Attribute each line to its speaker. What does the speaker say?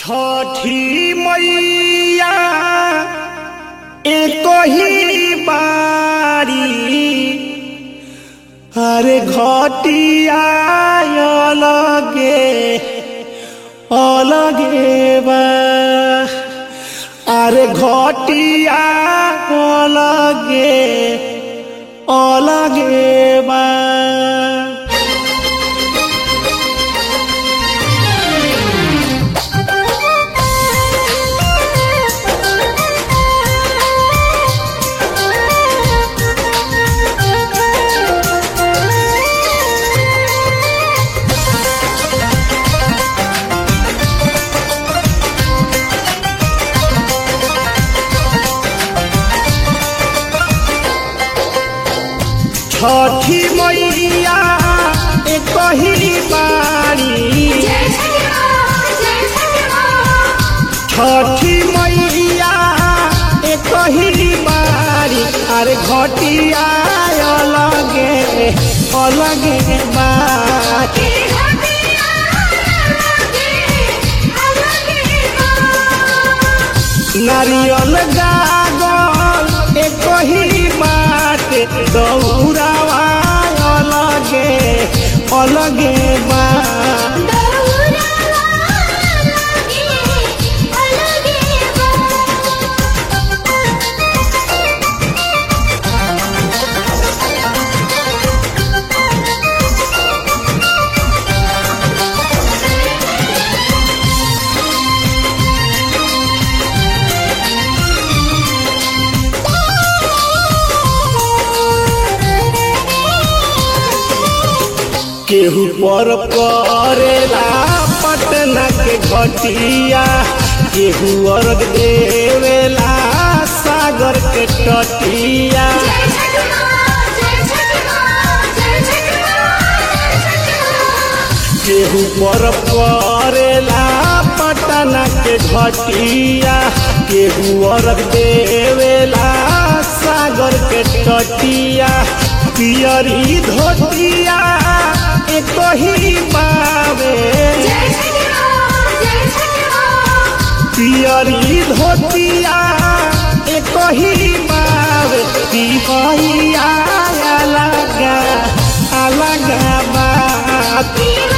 Speaker 1: छठी मैया एक ही बारी अरे घटिया अलगे अलगे बा अरे घटिया अलगे अलगे बा छठी मैया एक ही बारी
Speaker 2: जय छठी माँ जय छठी माँ
Speaker 1: छठी मैया एक ही बारी अरे घटिया अलगे अलगे बारी
Speaker 2: तेरी घटिया अलगे अलगे माँ
Speaker 1: नारियल गागल एक ही बात दौड़ावा अलगे अलगे बा
Speaker 2: दौरा अलगे अलगे माँ
Speaker 1: केहू पर करेला पटना के घटिया केहू अर्घ देवेला सागर के तटिया
Speaker 2: जय छठी माँ जय छठी माँ जय छठी माँ जय छठी माँ
Speaker 1: केहू पर करेला पटना के घटिया केहू अर्घ देवेला सागर के तटिया पियरी धोतिया एक ही बावे
Speaker 2: जय छठी माँ जय छठी माँ
Speaker 1: पियरी धोतिया एक ही बाब पिपहिया अलगा अलगा बात
Speaker 2: तेरी